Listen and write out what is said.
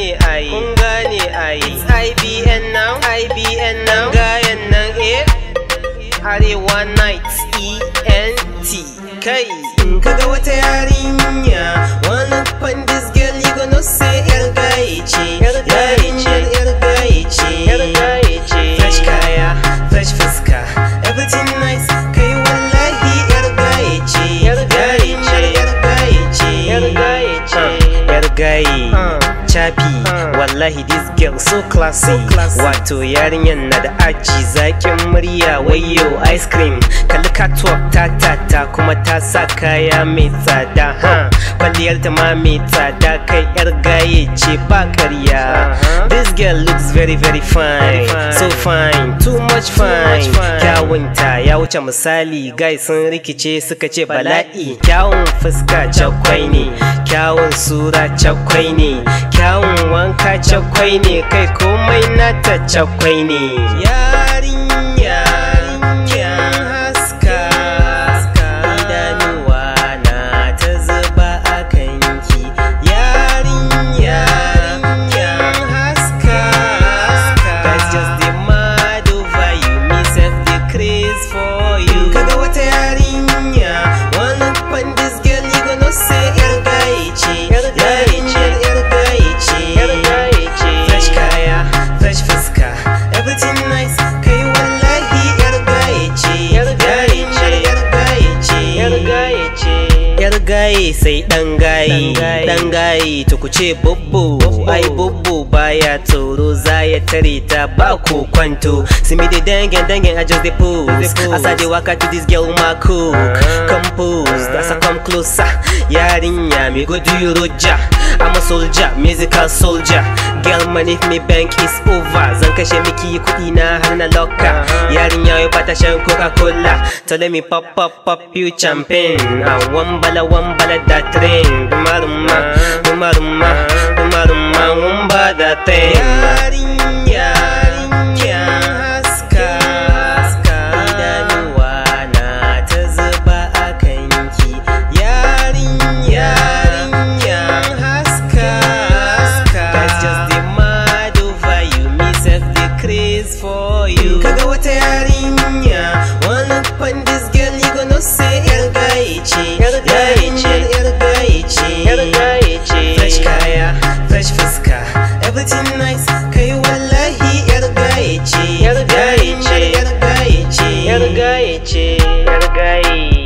gane ai kun gane ai it's IBN now IBN now gayan nan eh Arewa Nights ENT kai in kaga wata yarinya wanna find this girl you gonna say yar gaye ce yar gaye ce yar gaye ce yar gaye ce fresh kaya fresh fuska everything nice kai wallahi yar gaye ce yar gaye ce yar gaye ce yar gaye ce yar gaye chapi wallahi this girl so classy wato yarinyan na da aji zakin murya wayo ice cream kalli catwalk ta ta ta kuma ta sa kaya mai tsada ha kwalliyar ta ma mai tsada kai yar gaye ce ba karya this girl looks very very fine so fine too much fine kyawunta ya wuce misali guys sun rikice suka ce bala'i kyawun fuska cakwai ne kyawun sura cakwai ne kyawun wanka cakwai ne kai komai nata cakwai ne yarinya haska idanuwa na ta zuba a kanki yarinya haska that's just the mad over you me set the craze for you kaga wata yarinya wannan fan this girl you gonna say yar gaye ce yar gaye ce yar gaye ce yar gaye ce fresh kaya fresh fuska everything nice kai wallahi yar gaye ce yar gaye ce yar gaye ce yar gaye ce yar gaye sai dan gaye dan gaye to ku ce bubbu ai bubbu baya tsoro za ya tare ta ba ku kwanto simi da dangen dangen I just dey pose as I dey waka to this girl my cook compose as I come closer yarinya me go do you roja I'm a soldier musical soldier girl man if me bank is over zan kashe miki kuɗi na har na lokka yarinya yau bata shan coca cola to let me pop pop pop you champagne a wambala wambala da train dumaruma dumaruma dumaruma wamba da train yarinya haska idanuwa na ta zuba a kanki yarinya haska that's just the mad over you me set the craze for you kaga wata yarinya wanna find this girl you gonna say yar gaye ce yar gaye ce yar gaye ce yar gaye ce fresh kaya fresh fuska everything nice kai wallahi yar gaye ce yar gaye ce yar gaye ce yar gaye ce yar gaye